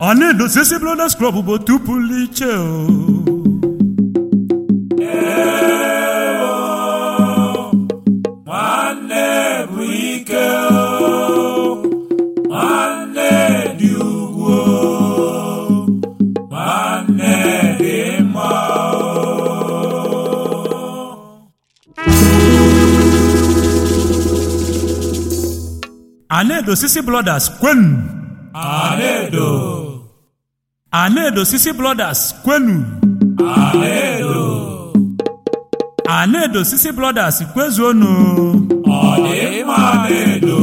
ọ na-edozisi Brothers Club bụ otu pụrụ iche o nwanne bụ ike nwanne dị ugwu nwanne dị mma a na-edosisi Brothers kwenu Anedo a na-edosisi Brothers kwenu Anedo a na-edosisi Brothers kwezuonu ọ dị mma Anedo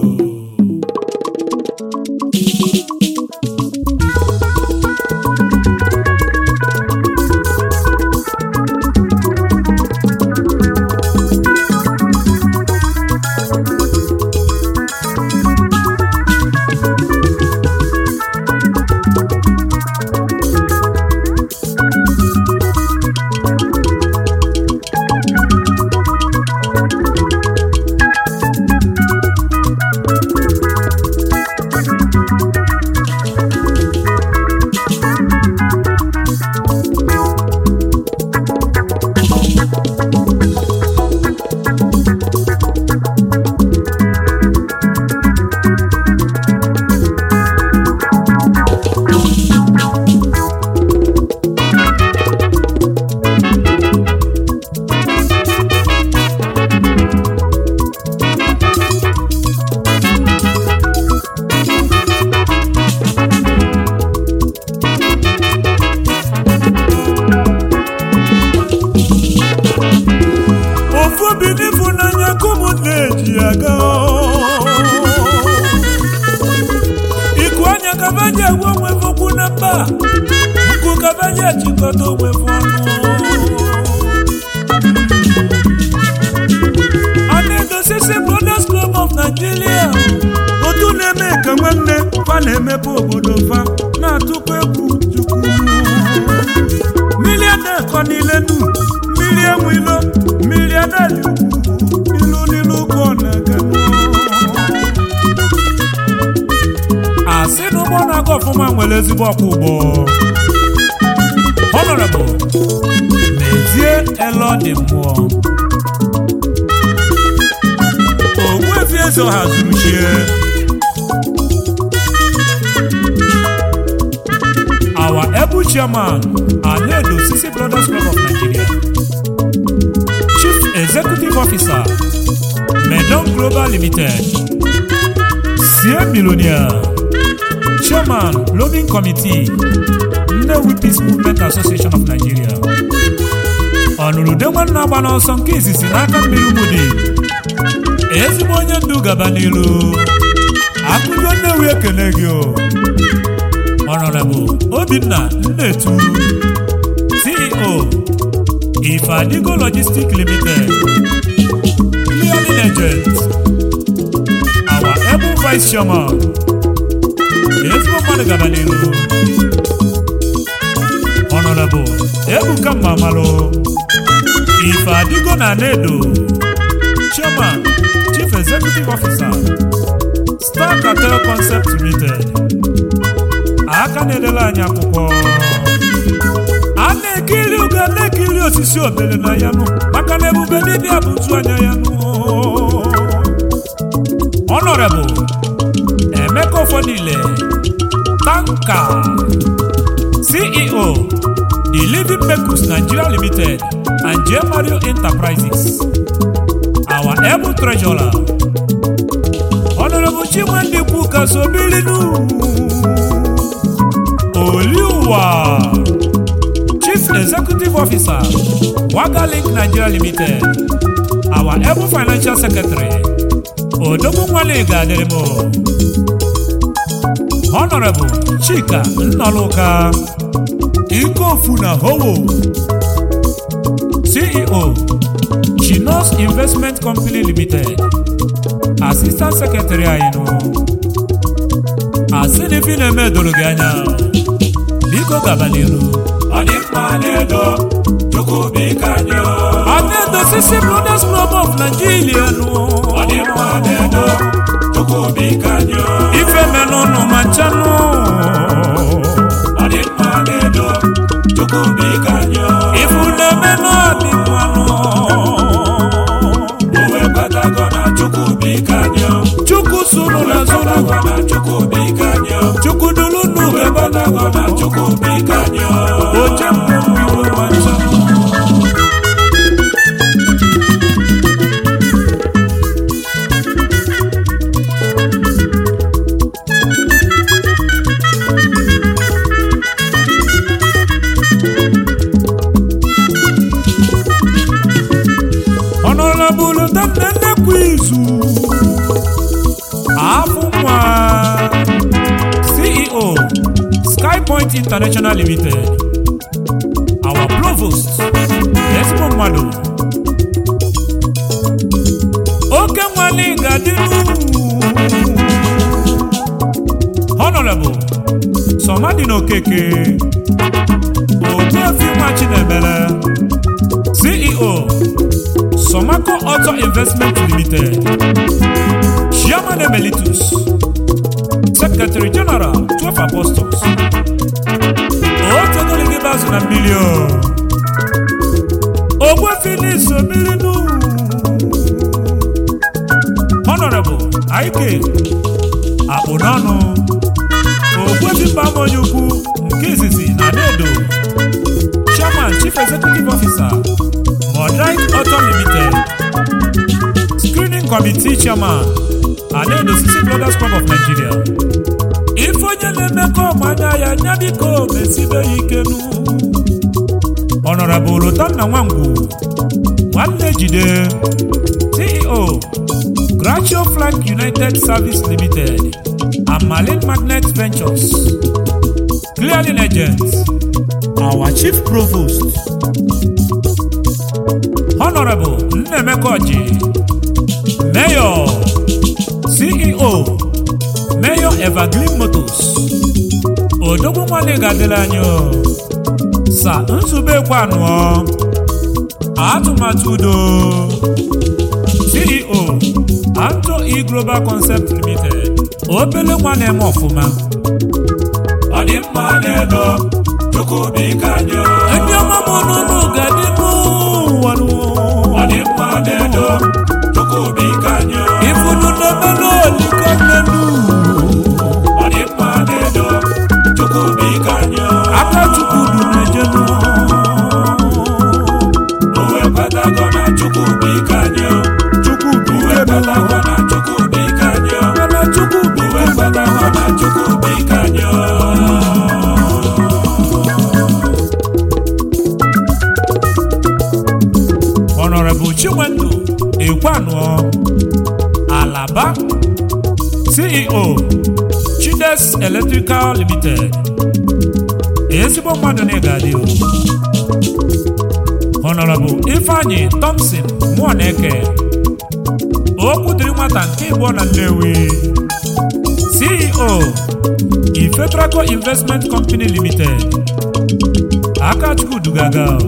ofu obi n'ịfụnanya ka ụmụnne ji aga iku anya kabaji egwe onwe okwu na mba nkụ kabaji ejikọta onwe ọnụ a na-edosisi Brothers Club of Nigeria otu na-eme ka nwanne fa na-emepe obodo fa na-atụkwa egwu chukwu mmiri na-ekọ n'ile nu mmiri enwe ilo mmiri adali ilu n'ilu ka ọ na-aga asị na ụgbọ na-aga ọfụma nwere ezigbo ọkwọ ụgbọ honorable mezie elo dị mmụọ ogbuefi eze ọha zuru chie our able chairman Anedo Sisi Brothers Club of Nigeria, Chief Executive Officer, Medon Global Limited, Sie Millionaire, Chairman, Lobbying Committee, Nnewi Peace Movement Association of Nigeria. Ọnụrụde nwanne agba n'ọsọ nke izizi n'aka mmiri Umudi, ezigbo onye ndu gaba n'ilu, akụgo Nnewi ekele gị o. Honorable Obinna Nnetu CEO Ifadigo Logistics Limited Clearing Agent Our able Vice Chairman Ezigbo mmadụ gaba n'ihu Honorable Ebuka Mmamalụ Ifadigo na Nedo Chairman Chief Executive Officer Star Cartel Concept Limited aka na-edela anyị akwụkwọ a na-ekiri ugo na-ekiri osisi obere na ya nụ maka na ebube dibịa bụ nzu anya ya nụ Honorable Emeka Ofodile Tanka CEO The Living Makers Nigeria Limited and J. Mario Enterprises our able treasurer Honorable Chimwendị Kwuka Sobilinu Oliwa Chief Executive Officer Wagalink Nigeria Limited our able financial secretary Odogwu Nwale Gaderimo Honorable Chika Nnọlụka Ikofu na Howo CEO Chinos Investment Company Limited Assistant Secretary anyị nụ asị na ife ị na-eme doro gị anya biko gaba n'iru ọ dị mma Anedo Chukwu biko anyị o. a na-edosisi Brothers Club of Nigeria nụ ọ dị mma Anedo Chukwu biko anyị o. ife menụnụ ma nchanụ Chukwubuike anyị chukwu sunu na zunu Ekwetakwa na Chukwubuike anyị chukwu dulu nu ebe Ekwetakwa na Chukwubuike anyị oche mmiri ma ncha Honorable Dandanekwu izu afụ nwa CEO Skypoint International Limited our provost ezigbo mmadụ oke nwanne ga-adịru Honorable Somadina Okeke Ogbuefi nwa Chinemere CEO Somaco Auto Investment Limited Chairman Emeritus Secretary General 12 Apostles otegoligi bazụ na mmiri o Ogbuefi so mmiri nu Honorable Ike akpụ n'ọnụ Ogbuefi mbama onye ukwu nke izizi na Nedo Chairman Chief Executive Officer Modern Auto Limited Screening Committee Chairman Anedo Sisi Brothers Club of Nigeria ife onye na-emekọ ọmanya ya nya biko mesibe ya ikenu Honorable Tanna Nwangwu Nwanne Jide CEO Gracio Flank United Service Limited and Malin Magnet Ventures Clearing Agent Our Chief Provost Honorable Nnemeka Oji Mayor CEO Mayor Evergreen Motors Odogwu nwanne ga-adịla anyị o. Sa Nzube Kwanụọ Atụmatụ Udo CEO Anto E Global Concept Limited obele nwa na-eme ọfụma Ọ dị mma na-edo Chukwubuike anyị ndị ọma m n'ụlọ ga-adị n'ụwa Ọ dị mma na-edo Chukwubuike anyị ifunu n'obere oliko nnenu Ọ dị mma na-edo Chukwubuike anyị aka chukwu du na-ejenu Uwe kwetago na Chukwubuike anyị chukwu bụ Uwe ike bụ kwetago na Chukwubuike anyị mana chukwu bụ Uwe kwetago na Chukwubuike anyị Honorable Chinwendu Ekwanụọ Alaba CEO Chides Electrical Limited ezigbo mmadụ na ịga-adị o Honorable Ifeanyi Thompson Mụọneke okwu dịrị nwata nke ịbụọ na Nnewi CEO Ifetraco Investment Company Limited Akachukwu Dugaga o.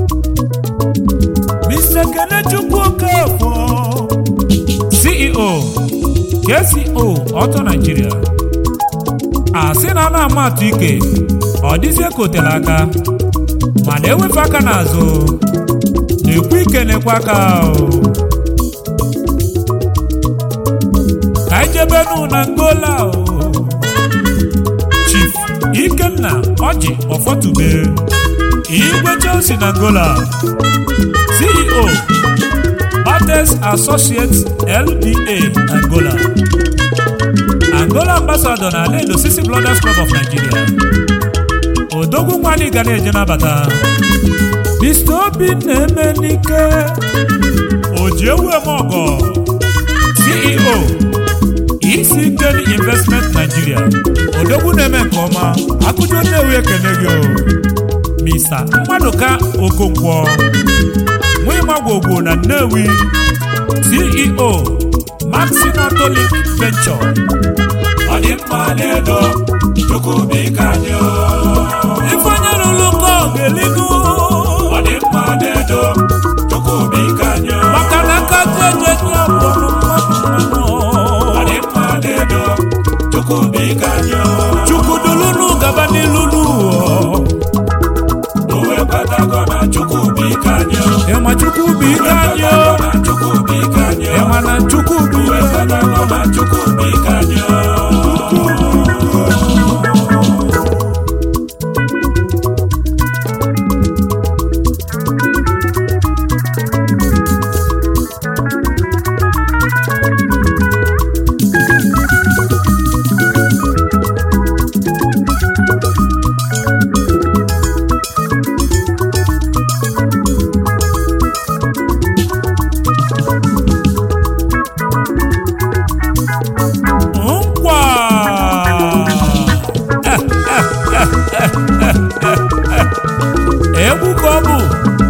Mr. Kenechukwu Okafor CEO KCO Auto Nigeria asị na a na-ama atụ ike ọ dịzie ka otele aka mana ewefe aka n'azụ na-ekwu ike na-ekwe aka o. ka anyị jebenu na ngola o. Chief Ikenna Ọjị Ọfọtube Igwe Chelsea na Angola CEO Bates Associates LDA Angola Angola Ambassador na Aledo Sisi Brothers Club of Nigeria Odogwu nwanyị ga na-eje nabata Mr. Obi na-eme n'ike Ojiewuemogo CEO isi Keli Investment Nigeria Odogwu na-eme nke ọma akụjọ Nnewi ekene gị o Mr. Mmadụka Okonkwo Nwimagwogwo na Nnewi CEO Maxim Autolic Venture Ọ dị mma na-edo Chukwubuike anyị Ifeonye lụrụ ka ọ ga-eligo Ọ dị mma na-edo Chukwubuike anyị maka na aka jeje nye ọbụrụ mmadụ Ọ dị mma na-edo Chukwubuike anyị Chukwu dulunu gaba n'ilu n'ụwa Uwe kwetago na Chukwubuike anyị ịma Chukwu bụ ike anyị na Chukwubuike anyị ịma mana chukwu bụ uwe ike kwetago na chukwu bụ ike anyị nkwa egwu ka ọ bụ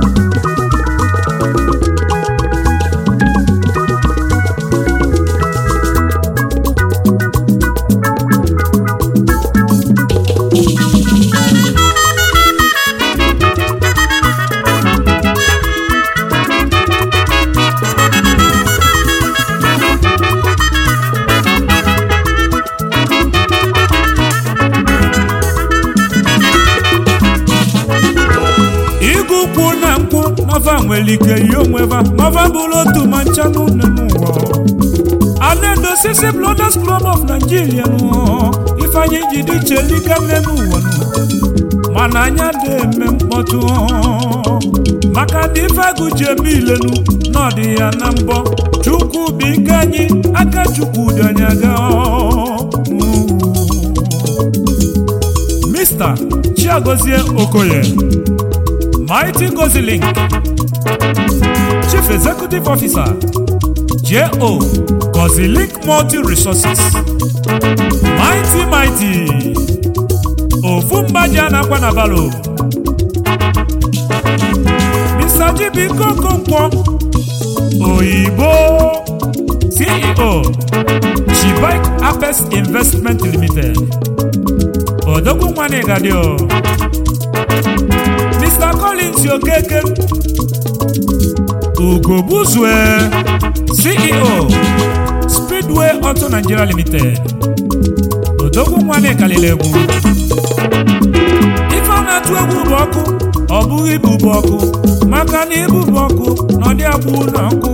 ịgụ kwụ na nkwụ nọva nwere ike yi onweva nọva bụrụ otu ma ncha n'ụlọ n'ụwa anedosisi blooders club of nigeria nụ ifeanyị ji dị iche dịka nne n'ụwa nụ mana anya dị eme mkpọtụ maka na ife agụ ji eme ilenu n'ọdị ya na mbọ chukwu bụ ike anyị aka chukwu dị anyị aga Mr. Chiagozie Okoye Mighty Gozilink Chief Executive Officer J.O. Gozilink Multi Resources Mighty Mighty ofu mgbaji a na-akwa na balo Mr. Jibiko Okonkwo Oyibo CEO Chibike Apes Investment Limited odogwu nwanne gadio Mr. Collins Okeke Ugobuzue CEO Speedway Auto Nigeria Limited odogwu nwanne kalili egwu ife a na-atụ egwu bụ ọkụ ọ bụghị ibu bụ ọkụ maka na ibu bụ ọkụ na ọdị agbụ na ọkụ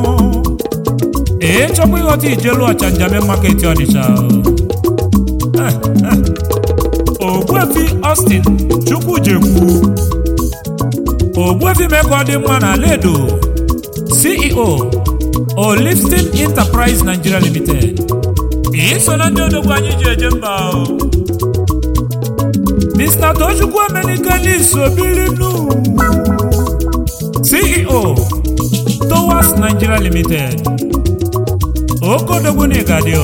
ee chọkwa ịghọta ijelu ọchanja market Ọnịcha Eh, eh. Ogbuefi Austin Chukwujekwu Ogbuefi mee ka ọ dị mma na Ledo CEO Olifstin Enterprise Nigeria Limited iso na ndị odogwu anyị ji eje mba o. Mr. Tochukwu Emenike Nisobirinu CEO Towas Nigeria Limited Okodogwu Nigadio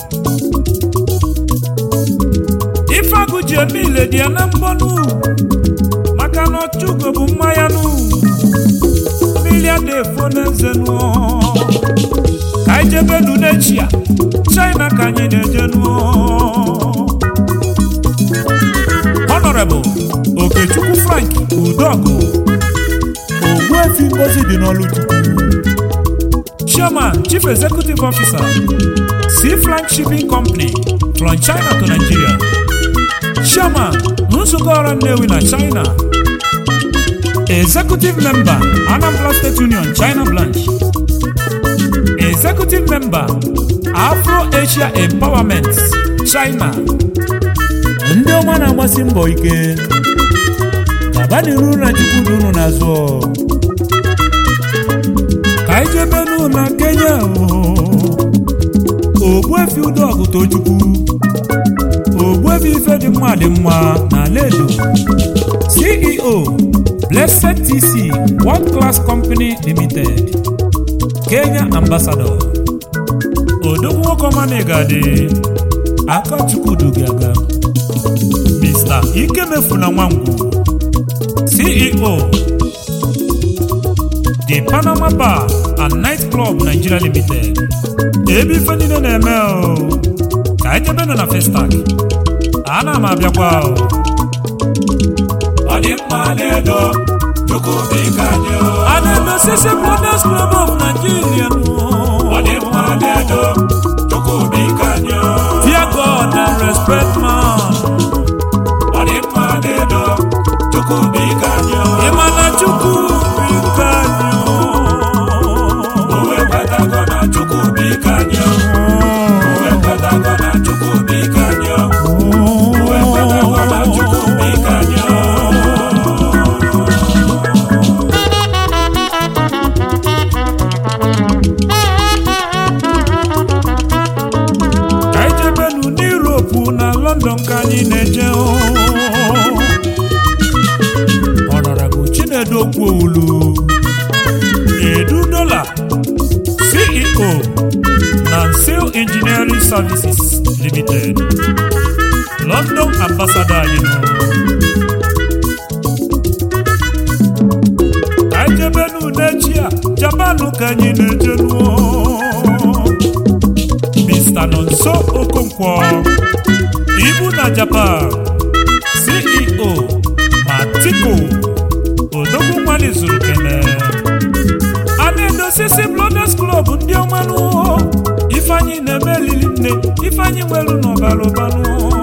Ifeagụ ji eme ile dị ya na mbọnụ maka na ọchụgo bụ mmanya nụ mmiri ada efo n'eze nụọ ka anyị jebe nu n'echi ya China ka anyị na-eje nụọ Honorable Okechukwu Frank Udogụ Ogbuefi Ngozi dị n'ọlụ Chukwu Chairman Chief Executive Officer Sea Frank Shipping Company from China to Nigeria Chairman nzukọ ọrụ Nnewi na China Executive Member Anambra State Union China Branch Executive Member Afro Asia Empowerment China ndị ọma na-agbasi mbọ ike gaba n'iru na chukwu dị unu n'azụ ka anyị jebe nụ na Kenya Ogbuefi Udogụ Tochukwu Ogbuefi ife dị mma dị mma na Ledo CEO Blessed TC World Class Company Limited Kenya Ambassador Odogwu nwoke ọma na-egade aka Chukwudu aga Mr. Ikemefuna Nwangwu CEO The Panama Bar and Night Club Nigeria Limited ebe ife niile na-eme o ka anyị jebe nọ na Festac ana m abịakwa o ọ dị mma na-edo chukwu bụ ike anyị a na-emesisi Brothers Club of Nigeria ọ dị mma na-edo chukwu bụ ike anyị Fear God and respect man ọ dị mma na-edo chukwu bụ ike anyị ịma na Chukwu bụ ike anyị o wee kwetago na london ka anyị na-eje ọnọrọbụ chinedu okwuolu edu dola ceo na seal engineering services limited london ambassador anyị nọ ka anyị jebenu n'echi a japan ka anyị na-ejenuo Mr. Nonso Okonkwo ibu na Japan CEO Matiko Odogwu nwanyị zuru kene a na-edosisi Blooders Club ndị ọmanụ Ifeanyị na-eme elili nne Ifeanyị nwelu n'ọbara ụbanụ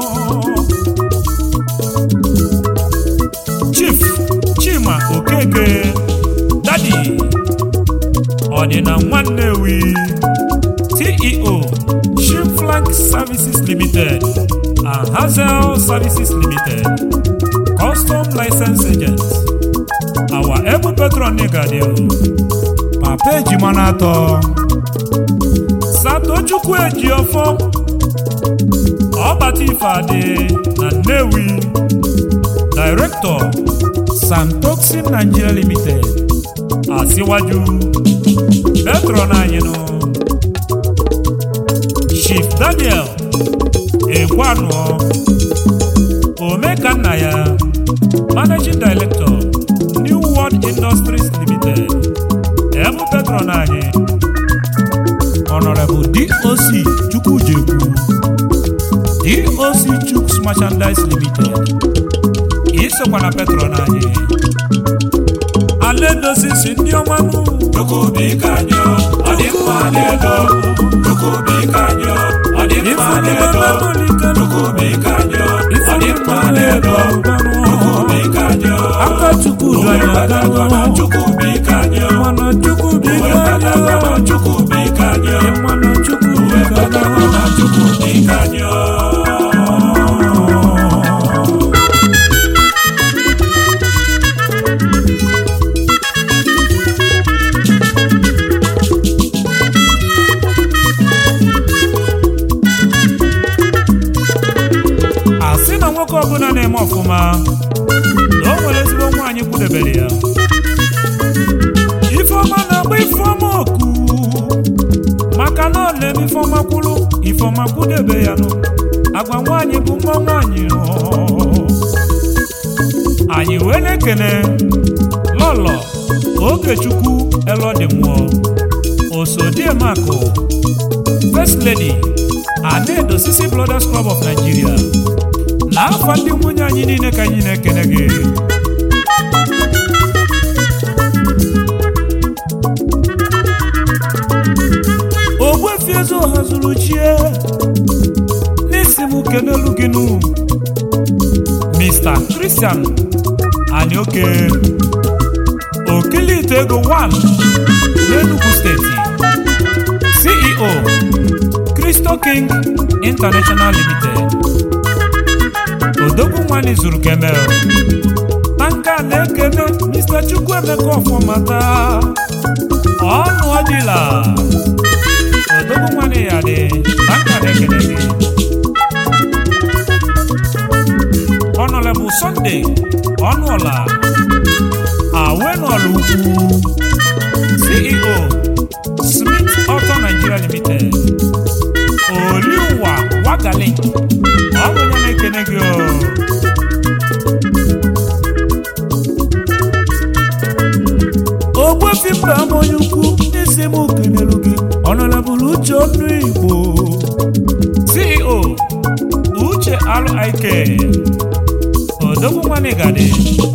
Chief Chima Okeke Dadi Ọdịna Nwannewi CEO Shimflank Services Limited and Hazel Services Limited Custom License Agent Our Ebu Petron Negadio Papa Ejimana atọ Satochukwu Ejiofọ Ọbata Ifeadị na Nnewi Director Santoxin Nigeria Limited Asiwaju Petron anyị nụ Chief Daniel Ekwanụọ Omekanna ya Managing Director New World Industries Limited Ebu Petron anyị Honorable DOC Chukwujekwu DOC Chuks Merchandise Limited isokwa na Petron anyị Aledosisi ndị ọmanụ Chukwubika anyị ọ dị mma n'edo Chukwubika anyị ọ dị mma n'edo Chukwubika anyị ọ dị mma n'edo Chukwubika anyị aka chukwu Uwe danya gbadago na Chukwubika anyị mana chukwu Uwe biko gbadago na Chukwubika anyị mana chukwu Uwe gbadago na Chukwubika anyị asị na nwoke ọbụla na-eme ọfụma na o nwere ezigbo nwaanyị kwudebere ya ifeọma na-agba ifeọma oku maka na ọ na-eme ifeọma kwuru ifeọma kwudebe ya nụ agwa nwaanyị bụ nwa nwaanyị nụ. anyị wee na-ekene lọlọ ogechukwu elọdị mmụọ osodiemakụ first lady Anedo Sisi Brothers Club of Nigeria n'afọ ndị nwunye anyị niile ka anyị na-ekene gị ogbuefi eze ọha zuru chie n'isi m kenelu gị nụ Mr. Christian Anioke Okilite ego 1 n'Enugu steeti CEO Cristo King International Limited odogwu nwanyị zuru kemel tanka na-ekene Mr. Chukwuemeka ọfọmata ọnụ ọdịla odogwu nwanyị ya dị tanka na-ekene gị Honorable Sunday ọnụọla awenọla ukwu CEO Smith Auto Nigeria Limited oliwa wagali ọ bụ onye na-ekene gị o. ogbuefi mba ama onye ukwu n'isi m kenelu gị ọnọlebụrụ uche ọnụ igbo ceo uche rik odogwu nwanigadi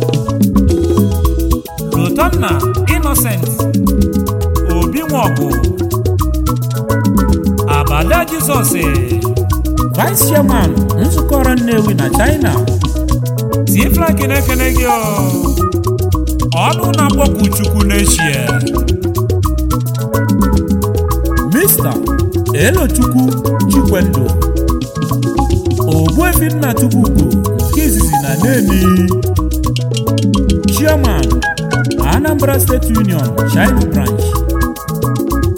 rotanna innocent obi nwọgụ abada jizọs vice chairman nzukọ ọrụ nnewi na china tiflak na-ekene gị o. ọnụ na-akpọkwu chukwu n'echie mr elochukwu chikwendo ogbuefi nna chukwugo nke izizi na neni chairman anambra state union china branch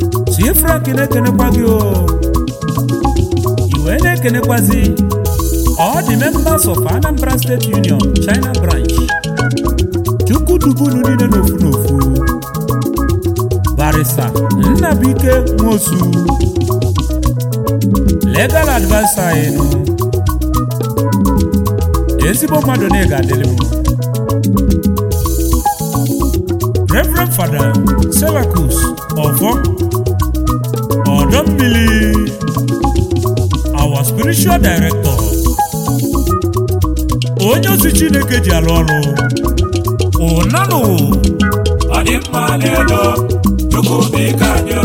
tiflak na-ekenekwa gị o iwe na-ekenekwazi All the members of Anambra State Union China branch chukwudubulu niile n'ofu n'ofu barista Nnabike Nwosu legal adviser anyị nụ ezigbo mmadụ na ịga adịrị m Reverend Fada Selakus Ọfọ Ọdọmmili our spiritual director onye ozi Chineke ji alụ ọrụ ụnanụ ọ dị mma n'elu chukwu biko anyị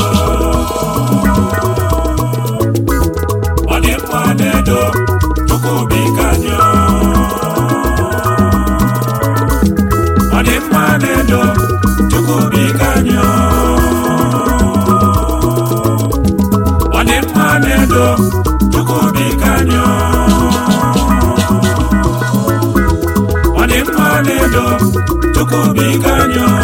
ọ dị mma n'elu chukwu biko anyị ọ dị mma n'elu chukwu biko anyị ọ dị mma n'elu chukwu biko anyị ọ dị mma n'elu chukwu biko anyị